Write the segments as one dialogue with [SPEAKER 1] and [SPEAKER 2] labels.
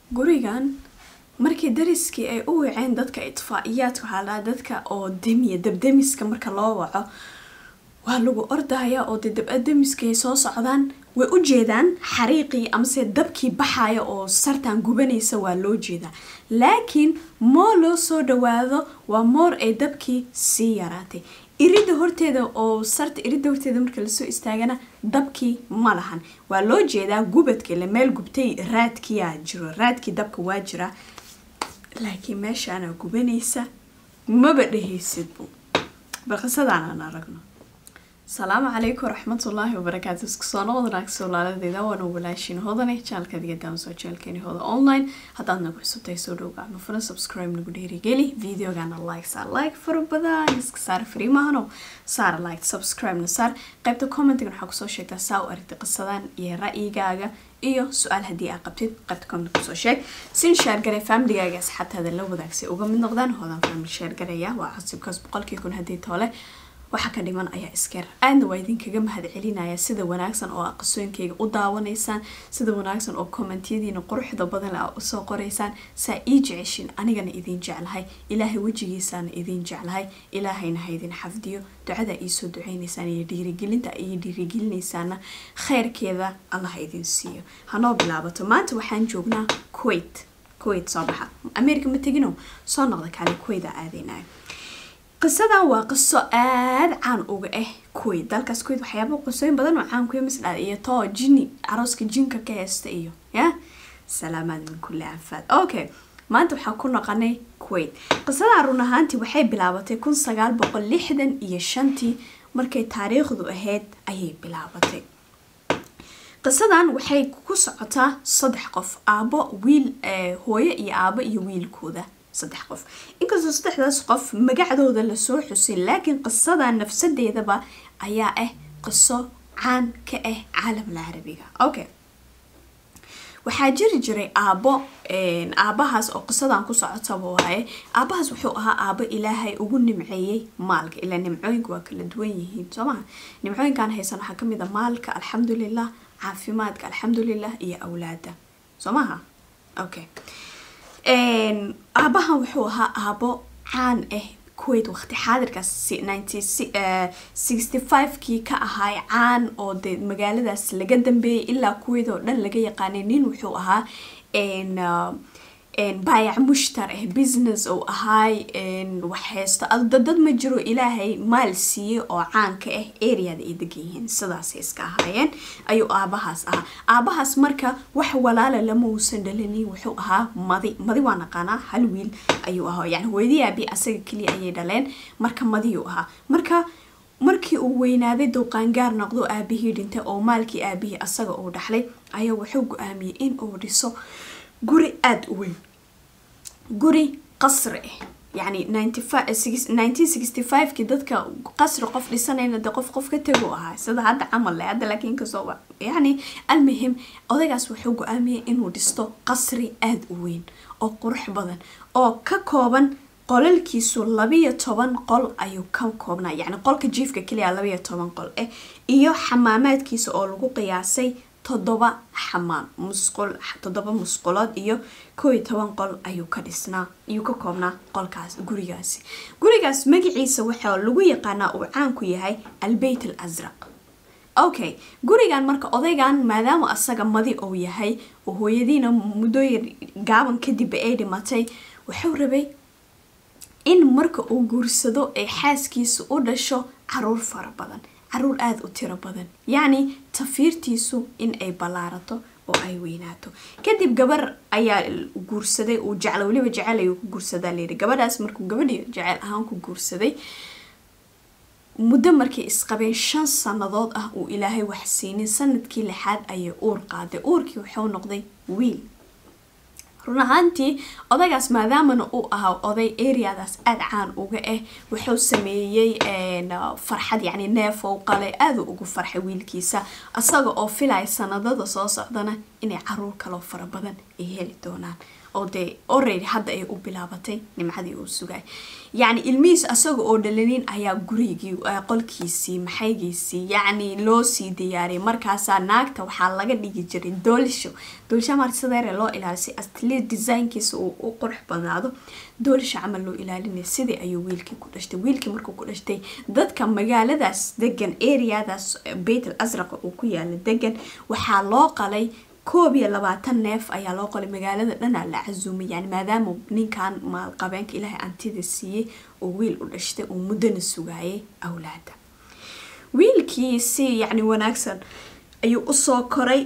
[SPEAKER 1] gurigan markii dariskii ay u waceen dadka itfaa-iyaadka waxaa lahaa dadka oo demiya dabdemiska marka loo waco waa lagu ordaya oo dee dabademiska ay soo socdaan way u jeedaan xariiqii amase dabkii baxaya oo sartan gubanaysa waa loo jeedaa laakiin moo loo soo dhawaado waa moor ay dabkii sii yaraatay irida horteeda oo sarta irida horteeda marka lasoo istaagana dabkii ma lahan waa loo jeedaa gubadka ile meel gubtay raadkiyaa jiro raadkii dabka waa jira laakiin meeshaana gubanaysa maba dhehaysidbu bal qisadaanan aragno asalaamu calaykum waraxmatullaahi wabarakaatu isku soo noqod naagso laaladeeda waana walaashin hodane jaalka diga daansoo jeelkeeni hoda online haddaad nagu cusubtahay soo dhow gacmo funa subscribe nagu dhiirigeli videogana like saar like fara badan iska saar free maahano saar like subscribe na saar qaybta commentigan waxaa kusoo sheegtaa saa u aragtay qisadan iyo ra'yigaaga iyo su-aal haddii aa qabtid qaybta comment kusoo sheeg sin shaargaray familigaaga asxaabtaada la wadaagsay uga mid noqdaan hodan family shaargaraya waa cusubkaas boqolkii kun haddii toole waxa ka dhiman ayaa iskeer aadna waa idinkaga mahad celinaya sida wanaagsan oo aa qasooyinkayga u daawanaysaan sida wanaagsan oo kommentiyadiina quruxda badan aa usoo qoraysaan saa ii jeceshin anigana idin jeclahay ilaahay wejigiisaana idin jeclahay ilaahayna ha idin xafdiyo ducada iisoo duceynaysaan iyo dhiirigelinta iyo dhiirigelinaysaana kheyrkeeda allah ha idin siiyo hanoo bilaabato maanta waxaan joognaa kuwait kuwait soo baxa america ma tegino soo noqda kaale kuwait aa aadeynayo qisadan waa qiso aada caan uga ah kuwait dalkaas kuwait waxyaaba qisooyin badan oo caan kuya masdha iyo too jini carooska jinka ka heesta iyo ya salaamaad min kulli anfaad okay maanta waxaa ku noqonay kuwait qisadan run ahaantii waxay bilaabatay kun sagaal boqol lixdan iyo shantii markay taariikhdu ahayd ayay bilaabatay qisadan waxay ku socotaa saddex qof aabo wiil hooyo iyo aabo iyo wiilkooda saddex qof inkastoo saddexdaas qof magacdooda lasoo xusin laakiin qisada nafsadeedaba ayaa ah qiso caan ka ah caalamla carabiga okay waxaa jiri jiray aabo aabahaas oo qisadan ku socotaba waaye aabahaas wuxuu ahaa aabo ilaahay ugu nimceeyey maalka ilaa nimcooyinka waa kala duwan yihiin soo maha nimcooyinkan haysan waxaa kamid a maalka alxamdulilah caafimaadka alxamdulilah iyo awlaada soo maha okay aabahan wuxuu ahaa aabo caan ah kuwait waqti xaadirkaas sixty five-kii ka ahaay caan oo dee magaaladaas laga dambeeyay ilaa kuwait oo dhan laga yaqaanay nin wuxuu ahaa baayac mushtar ah business oo ahaay waxheysto dad ma jiro ilaahay maal siiyey oo caanka ah areada ay degan yihiin sidaasay iska ahaayeen ayuu aabahaas ahaa aabahaas marka wax walaala lama uusan dhalinin wuxuu ahaa madi madi waa naqaanaa hal wiil ayuu ahaa yani hooyadii aabi asaga keliya ayay dhaleen marka madiyuu ahaa marka markii uu weynaaday dowqaangaar noqdo aabihii dhintay oo maalkii aabihii asaga uu dhaxlay ayaa wuxuu go-aamiyey in uu dhiso guri aada u weyn guri qasri ah yani nineteen sixty five-kii dadka qasri qof dhisanayna de qof qof ka tego ahaa sida hadda camal le hadda laakiin kasoo yani almuhim odaygaas wuxuu go-aamiyey inuu dhisto qasri aada u weyn oo qurux badan oo ka kooban qolalkiisu labiyo toban qol ayuu ka koobnaa yani qolka jiifka keliya labiyo toban qol ah iyo xamaamaadkiisa oo lagu qiyaasay toddoba xamaam musqul toddoba musqulood iyo koo iyo toban qol ayuu ka dhisnaa ayuu ka koobnaa qolkaas gurigaasi gurigaas magaciisa waxaa lagu yaqaanaa uu caanku yahay albeyt al asraq okay gurigan marka odaygan maadaama asaga madi uu yahay oo hooyadiina muddooyin gaaban kadibba ay dhimatay wuxuu rabay in marka uu guursado ay xaaskiisa u dhasho caruur fara badan caruur aada u tiro badan yacni tafiirtiisu in ay ballaarato oo ay weynaato kadib gabar ayaa guursaday uu jecla weliba jecel ayuu ku guursadaa layidhi gabadhaas markuu gabadhii jecel ahaan ku guursaday muddo markay isqabeen shan sannadood ah uu ilaahay wax siinin sanadkii lixaad ayay uur qaaday uurkii wuxuu noqday wiil run ahaantii odaygaas maadaamana uu ahaa oday areadaas aada caan uga ah wuxuu sameeyey farxad yacni neef ou qalay aada ugu farxay wiilkiisa isaga oo filaya sanadada soo socdana inay caruur kaloo fara badan ay heli doonaan oo dee already hadda ay u bilaabatay nimcadii uu sugay yacni ilmihiis asaga oo dhalinin ayaa gurigii qolkiisii maxaygiisii yacni loo sii diyaariyay markaasaa naagta waxaa laga dhigi jiray doolisho doolisha marka sideere loo ilaalisay astli designkiisa uu u qurux badnaado doolisha camal loo ilaalinaya sidii ayuu wiilkii ku dhashtay wiilkii markuu ku dhashtay dadka magaaladaas degan areadaas beyt al asraqa uu ku yaala degan waxaa loo qalay koob iyo labaatan neef ayaa loo qolay magaalada dhanaa la casuumay yani maadaama ninkan maalqabeenka ilaahay antida siiyey oo wiil u dhashtay uu muddana sugaayay awlaada wiilkii si yacni wanaagsan ayuu usoo koray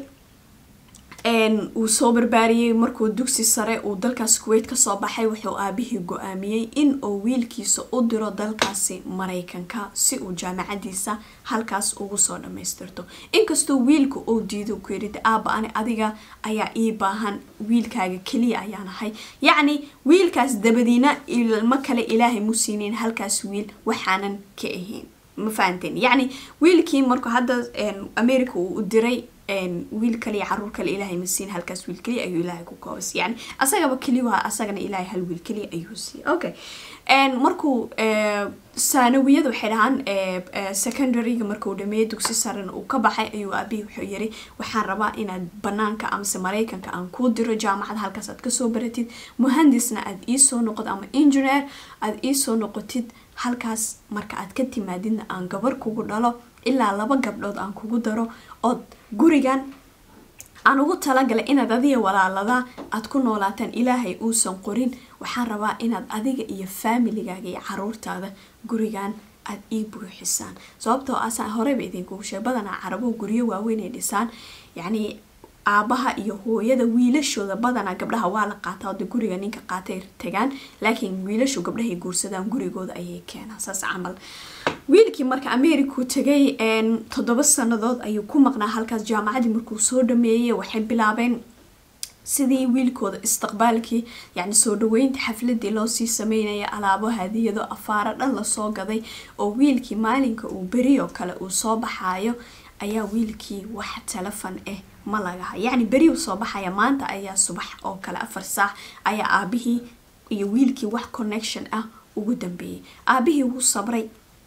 [SPEAKER 1] uu soo barbaariyey markuu dugsi sare uu dalkaas kuweyt kasoo baxay wuxuu aabihii go-aamiyey in uu wiilkiisa u diro dalkaasi maraykanka si uu jaamacadiisa halkaas ugu soo dhamaystirto inkastoo wiilka uu diido ku yidhi aaba ani adiga ayaa ii baahan wiilkaaga keliya ayaan ahay yacni wiilkaas dabadiina ilmo kale ilaahay mu siinin halkaas wiil waxaanan ka ahayn ma fahanteen yacni wiilkii markuu hadda america uu u diray wiil kaliya caruur kale ilaahay ma siin halkaas wiil keliya ayuu ilaahay ku koobas yani asagaba keliya asagana ilaahay hal wiil keliya ayuu siiyey okay markuu saanawiyada waxay dhahaan secondaryga markuu dhameeyey dugsi sarena uu ka baxay ayuu aabihii wuxuu yiri waxaan rabaa inaad banaanka amase maraykanka aan kuu diro jaamacad halkaas aad kasoo baratid muhandisna aad iisoo noqotid ama engineer aad iisoo noqotid halkaas marka aad ka timaadidna aan gabar kugu dhalo ilaa laba gabdhood aan kugu daro ood gurigan aan ugu talagalay inaad adiga walaaladaa aad ku noolaataan ilaahay uusan qorin waxaan rabaa inaad adiga iyo faamiligaaga iyo caruurtaada gurigan aada ii buuxisaan sababtoo asa horeyba idinkugu sheeg badanaa carabuhu guryo waaweyn ay dhisaan yacni aabaha iyo hooyada wiilashooda badanaa gabdhaha waa la qaataa ode guriga ninka qaatay tagaan laakiin wiilashu gabdhahay guursadaan gurigooda ayay keenaan saas camal wiilkii marka americau tagay toddoba sanadood ayuu ku maqnaa halkaas jaamacadii markuu soo dhameeyey waxay bilaabeen sidii wiilkooda istiqbaalkii yacni soo dhaweynta xafladii loosii sameynaya alaabo hadiyado afaaro dhan lasoo gaday oo wiilkii maalinka uu berioo kale uu soo baxaayo ayaa wiilkii wax telefon ah ma lagaha yacni beri uu soo baxaya maanta ayaa subax oo kale afar saac ayaa aabihii iyo wiilkii wax connection ah ugu dambeeyey aabihii wuu sabray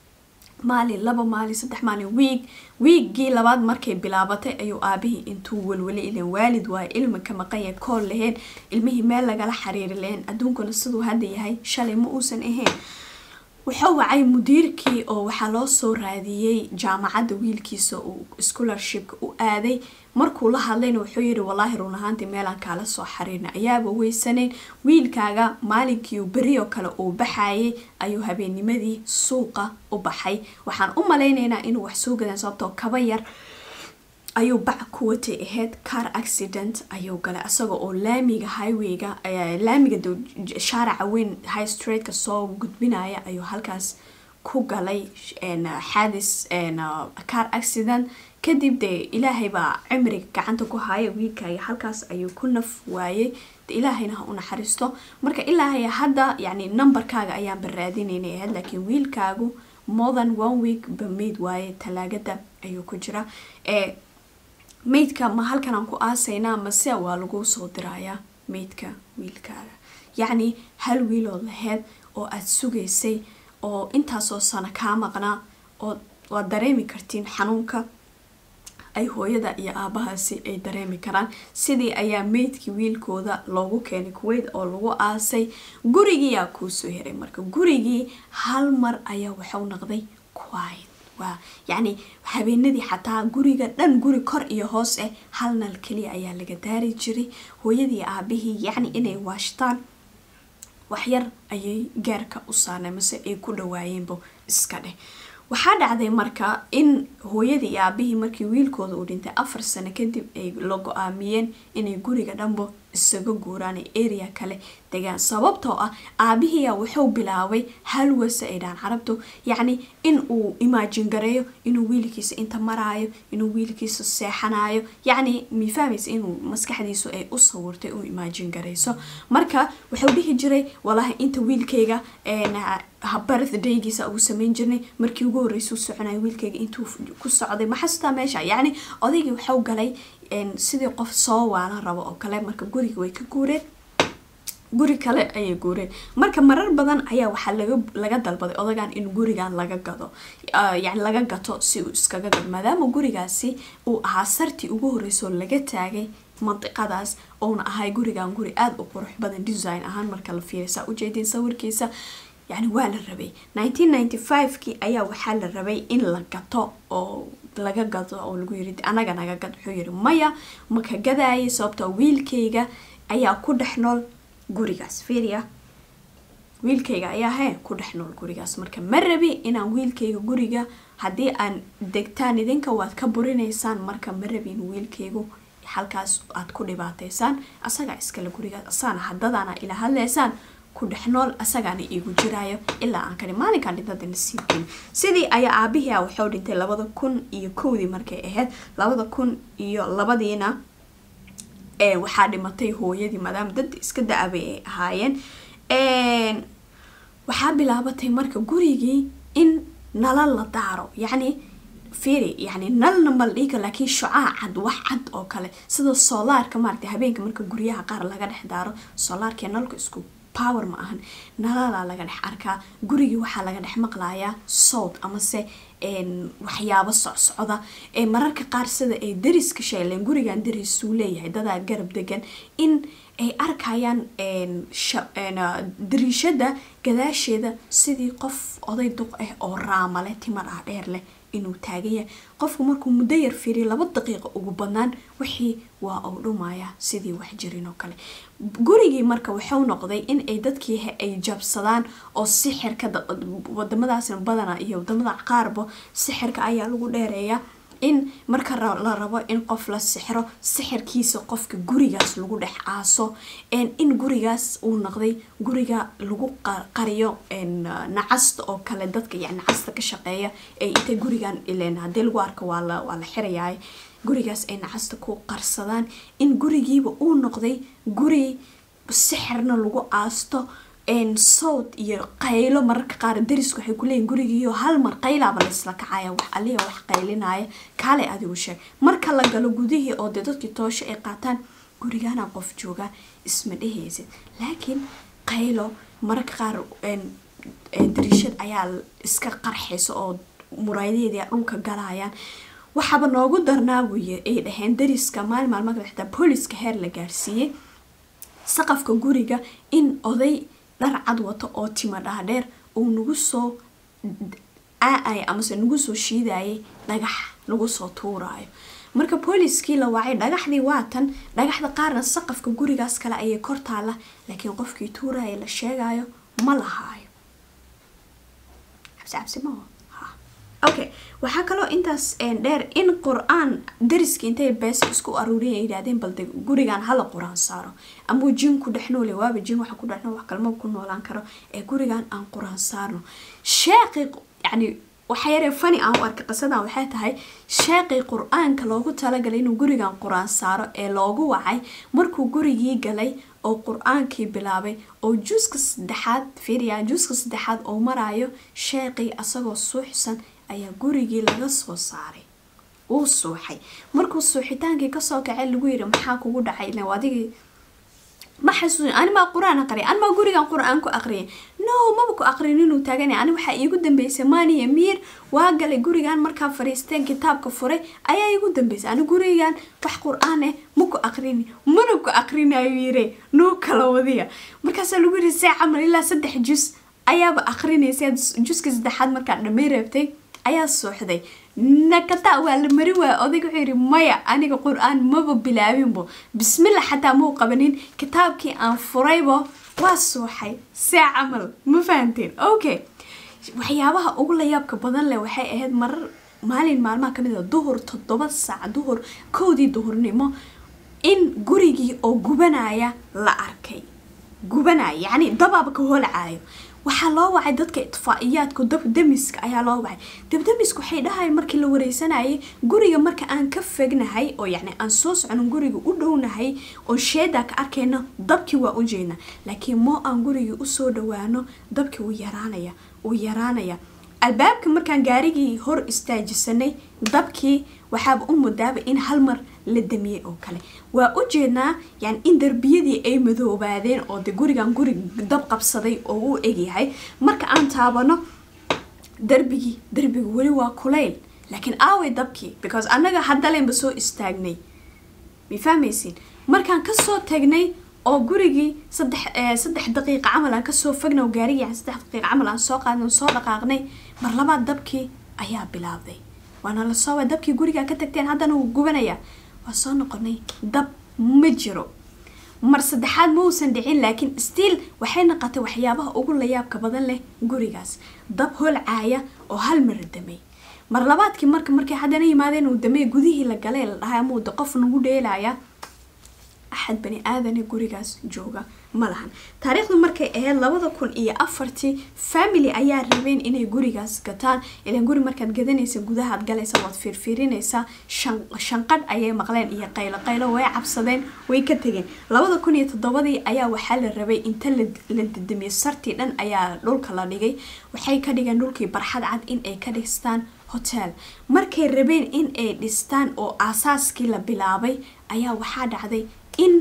[SPEAKER 1] maalin laba maalin saddex maalin wiig wiiggii labaad markay bilaabatay ayuu aabihii intuu welwelay ilan waalid waayo ilmi ka maqanya kool laheen ilmihii meel lagala xiriiri laheen adduunkuna siduu hadda yahay shalay ma uusan ahayn wuxuu wacay mudiirkii oo waxaa loo soo raadiyey jaamacadda wiilkiisa uu scholarshipka u aaday markuu la hadlayna wuxuu yidhi wallaahi run ahaantii meelaan kaala soo xiriirna ayaaba weysanayn wiilkaaga maalinkii berioo kale uu baxayay ayuu habeennimadii suuqa u baxay waxaan u malaynaynaa inuu wax soo gadaan sababtoo kaba yar ayuu bac ku watay ahayd car accident ayuu galay isaga oo laamiga highwayga laamiga shaaraca weyn high streetka soo gudbinaya ayuu halkaas ku galay xaadis car accident kadib dee ilaahay baa cimriga gacanta ku haya wiilkaaga halkaas ayuu ku naf waayey ilaahayna ha u naxariisto marka ilaahay hadda yani numberkaaga ayaan baraadinaynay ahayd laakiin wiilkaagu more than one week ba mayd waaye talaagada ayuu ku jira ee maydka ma halkan aan ku aasaynaa mase waa lagu soo dirayaa maydka wiilkaaga yacni hal wiilood laheyd oo aada sugaysay oo intaasoo sano kaa maqnaa oo waad dareemi kartiin xanuunka ay hooyada iyo aabahaasi ay dareemi karaan sidii ayaa meydkii wiilkooda loogu keenay kuweyt oo lagu aasay gurigiiyaa kuusoo heray marka gurigii hal mar ayaa waxau noqday quiet waa yacni habeenadii xataa guriga dhan guri kor iyo hoos ah hal nal keliya ayaa laga daari jiray hooyadii aabihii yacni inay waashtaan waxyar ayay gaarka u saarnay mase ay ku dhawaayeenba iska dheh waxaa dhacday marka in hooyadii iyo aabihii markii wiilkooda uu dhintay afar sano kadib ay la go-aamiyeen inay guriga dhanbo isaga guuraan ee area kale degaan sababtoo ah aabihiia wuxuu bilaabay halwase ay dhahaan carabtu yacni in uu imaajin gareeyo inuu wiilkiisa inta maraayo inuu wiilkiisa seexanayo yacni mifahmaysa inuu maskaxdiisu ay u sawirtay u imaajin garayso marka wuxuu dhihi jiray walahi inta wiilkayga birthdaygiisa ugu sameyn jirnay markii ugu horreysuu soconaya wiilkayga intuu ku socday maxasutaa meesha yacni odaygii waxau galay sidii qof soo waalan rabo oo kale marka guriga way ka guureen guri kale ayay guureen marka marar badan ayaa waxaa laga laga dalbaday odagan in gurigan laga gado yani laga gato si uu iskaga gado maadaama gurigaasi uu ahaa sartii ugu horreysoo laga taagay mandiqadaas ouna ahay gurigan guri aada u qurux badan design ahaan marka la fiiriy saa ujeedin sawirkiisa yani waa la rabay nineteen ninety five-kii ayaa waxaa la rabay in la gato oo laga gado oo lagu yiri anaga naga gad wuxuu yiri maya maka gadaayay sababtoo wiilkayga ayaa ku dhex nool gurigaas fiiriya wiilkayga ayaa hee ku dhex nool gurigaas marka ma rabi inaan wiilkayga guriga haddii aan degtaan idinka waad ka burinaysaan marka ma rabi in wiilkaygu halkaas aad ku dhibaateysaan asagaa iskale gurigaas asaana haddadaana ila hadlaysaan ku dhex nool asagaana iigu jiraayo ilaa aan kani maalinkaan dhintada nasiibkin sidii ayaa aabihii a waxuu dhintay labada kun iyo kowdii markay ahayd labada kun iyo labadiina waxaa dhimatay hooyadii maadaama dad iska da-abay ay ahaayeen waxaa bilaabatay marka gurigii in nala la daaro yacni firi yani nalna mal dhiiga laakiin shucaa cad wax cad oo kale sida soolaarka maaragtay habeenka marka guryaha qaar laga dhex daaro soolaarkee nalka isku power ma ahan naladaa laga dhex arkaa gurigii waxaa laga dhex maqlayaa sowd amase waxyaabo socsocda ee mararka qaar sida ay dariska sheeleen gurigan darisuu leeyahay dadaa garab degan in ay arkayaan dariishada gadaasheeda sidii qof oday duq ah oo raamale timar ah dheer leh inuu taagan yahay qofku markuu muddo yar fiiriyo laba daqiiqa ugu badnaan wixii waa uu dhumaya sidii wax jirin oo kale gurigii marka wuxuu noqday in ay dadkii ay jabsadaan oo sixirka wadamadaasna badana iyo wadamada qaarba sixirka ayaa lagu dheereeyaa in marka la rabo in qof la sixro sixirkiisa qofka gurigaas lagu dhex aaso in gurigaas uu noqday guriga lagu qariyo nacasta oo kale dadka yani nacasta ka shaqeeya ee intay gurigan ileen haddii lagu arko waa la waa la xirayaay gurigaas ay nacasta ku qarsadaan in gurigiiba uu noqday guri sixirna lagu aasto sowd iyo qaylo mararka qaar darisku waxay kuleeyihin gurigiiyo hal mar qaylaaba laysla kacaya wax aliya wax qaylinaya kaalay adigu sheeg marka la galo gudihii oo dee dadkii toosho ay qaataan gurigaana qof jooga isma dhehaysid laakiin qaylo mararka qaar dariishad ayaa iska qarxaysa oo muraayadaheedia dhulka galayaan waxaaba noogu darnaa buy ay dhaheen dariska maalin maalmaka xitaa booliska heer la gaarsiiyey saqafka guriga in oday dhar cad wato oo tima dhaadheer uu nagu soo aay amase nagu soo shiidayay dhagax lagu soo tuuraayo marka booliskii la wacay dhagaxdii waatan dhagaxda qaarna saqafka gurigaas kale ayay kor taala laakiin qofkii tuuraya la sheegayo ma lahaayo okay waxaa kaloo intaas dheer in qur-aan dariski intay beesa isku aruuriya yidhahdeen balde gurigan hala qur-aan saaro amuu jin ku dhex noole waaba jin waxa ku dhex nool wax kalma ku noolaan karo ee gurigan aan qur-aan saarno sheeqi yani waxa yaree fani aan u arkay qisadan waxay tahay sheeqii qur-aanka loogu talagalay inuu gurigan qur-aan saaro ee loogu wacay markuu gurigii galay oo qur-aankii bilaabay oo juuska saddexaad fiiriya juuska saddexaad oo maraayo sheeqii asagoo suuxsan ayaa gurigii laga soo saaray wuu suuxay markuu suuxitaankii kasoo kacay lagu yiri maxaa kugu dhacay ila adigii ma xasuusin animaa qur-aan aqriya animaa gurigan qur-aan ku aqriyay no maba ku aqrin inuu taaganay ani waxaa iigu dambeysay maaniya miir waa galay gurigan markaa fariisteen kitaabka furay ayaa iigu dambeysay ani gurigan wax qur-aan eh ma ku aqrini mana ku aqrinayo yire noo kala wadiya markaasaa lagu yiri see camal ilaa saddex jus ayaaba aqrinaysa juska saddexaad markaa dhamay reebtay ayaa suuxday nakata waa la mari waaya odayga wuxuu yidhi maya aniga qur-aan maba bilaabinbo bismillah xataa mau qabanin kitaabkii aan furaybo waa suuxay see camal ma fahanteen okay waxyaabaha ugu layaabka badan leh waxay ahayd marar maalin maalmaha kamid a duhur toddoba saac duhur kowdii duhurnimo in gurigii oo gubanaya la arkay gubanaya yacni dabaaba ka holcaayo waxaa loo wacay dadka itfaa-iyaadka dabdamiska ayaa loo wacay dabdamiska waxay dhahayeen markii la wareysanayay guriga marka aan ka fegnahay oo yacni aan soo socono guriga u dhownahay oo sheedaa ka arkayno dabkii waa u jeedna laakiin moo aan gurigii usoo dhawaano dabkii wuu yaraanaya wuu yaraanaya albaabka markaan gaarigii hor istaajisanay dabkii waxaaba u mudaaba in hal mar la damiyey oo kale waa u jeednaa yani in darbiyadii ay madoobaadeen oo de gurigan guri dab qabsaday oo u egyahay marka aan taabano darbigii darbigu weli waa kulayl laakiin aaway dabkii because annaga haddalenba soo istaagnay ma fahmaysiin markaan kasoo tagnay oo gurigii saddex saddex daqiiqa camal aan kasoo fagna oo gaarigii saddex daqiiqa camal aan soo qaadnay soo dhaqaaqnay mar labaad dabkii ayaa bilaabday waana la soo dabkii gurigaa ka tagteen haddana wuu gubanayaa waa soo noqonay dab ma jiro mar saddexaad ma uusan dhicin laakiin stiil waxay noqotay waxyaabaha ugu layaabka badan leh gurigaas dab holcaaya oo hal mara damay mar labaadkii marka markay haddana yimaadeen uu damey gudihii la galay la dhahay ama uu qof nagu dheelaya axad bani aadane gurigaas jooga ma lahan taariikhdu markay ahayd labada kun iyo afartii family ayaa rabeen inay gurigaas gataan ilan guri markaad gadanaysa gudahaad galaysa waad fiirfiirinaysaa shanqadh ayay maqleen iyo qaylo qaylo way cabsadeen way ka tegeen labada kun iyo toddobadii ayaa waxaa la rabay inta la dadamiyey sartii dhan ayaa dhulka la dhigay waxay ka dhigeen dhulkii barxad cad in ay ka dhistaan hotel markay rabeen in ay dhistaan oo aasaaskii la bilaabay ayaa waxaa dhacday in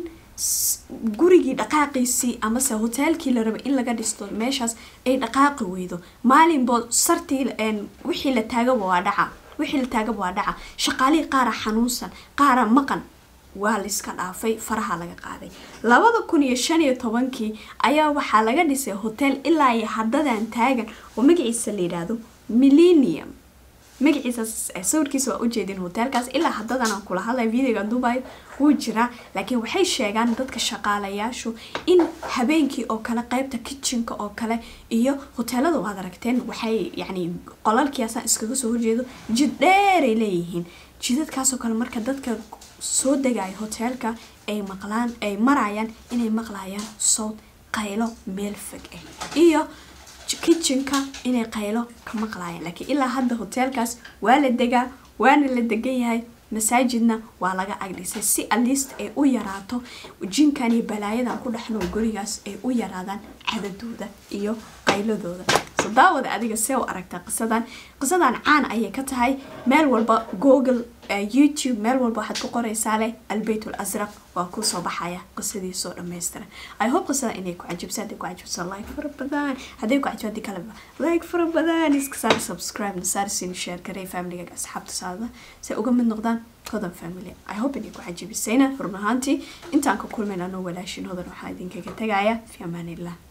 [SPEAKER 1] gurigii dhaqaaqiisii amase hoteelkii la rabay in laga dhisto meeshaas ay dhaqaaqi weydo maalinbood sartii wixii la taagaba waa dhaca wixii la taagaba waa dhaca shaqaalihii qaara xanuunsan qaara maqan waa layska dhaafay faraha laga qaaday labada kun iyo shan iyo tobankii ayaa waxaa laga dhisay hotel ilaa iyo haddadan taagan oo magaciisa la yidhaahdo millenium magaciisa sawirkiisa waa ujeedin hoteelkaas ilaa haddadan aan kula hadlay videoga dubai wuu jiraa laakiin waxay sheegaan dadka shaqaalayaashu in habeenkii oo kale qeybta kitchenka oo kale iyo hoteelada waad aragteen waxay yani qolalkiiasaan iskaga soo horjeedo jid dheeray leeyihiin jidadkaasoo kale marka dadka soo degaya hoteelka ay maqlaan ay marayaan inay maqlayaan sowd qaylo meel fog ah iyo kitchenka inay qaylo ka maqlaayaan laakiin ilaa hadda hoteelkaas waa la degaa waana la degan yahay masaajidna waa laga agdhisay si alist ay u yaraato jinkan iyo balaayadan ku dhexnool gurigaas ay u yaraadaan cadadooda iyo qayladooda so daawada adiga see u aragtaa qisadan qisadan caan ayay ka tahay meel walba google youtube meel walba waxaad ku qoraysaa leh albeyt lasraq waa kusoo baxaya qisadiisoo dhammaystiran i hope qisada inay ku cajibsa hadday ku cajibsa like fara badan hadday ku cajib haddii kaleba like fara badan iska saar subscribe na saar siin share garey familigaga asxaabta saada si uga mid noqdaan hodan family i hope inay ku cajibisayna run ahaantii intaan ka kulmayna anoo walaashin hodan waxaa idinkaga tegaya fi amaanillah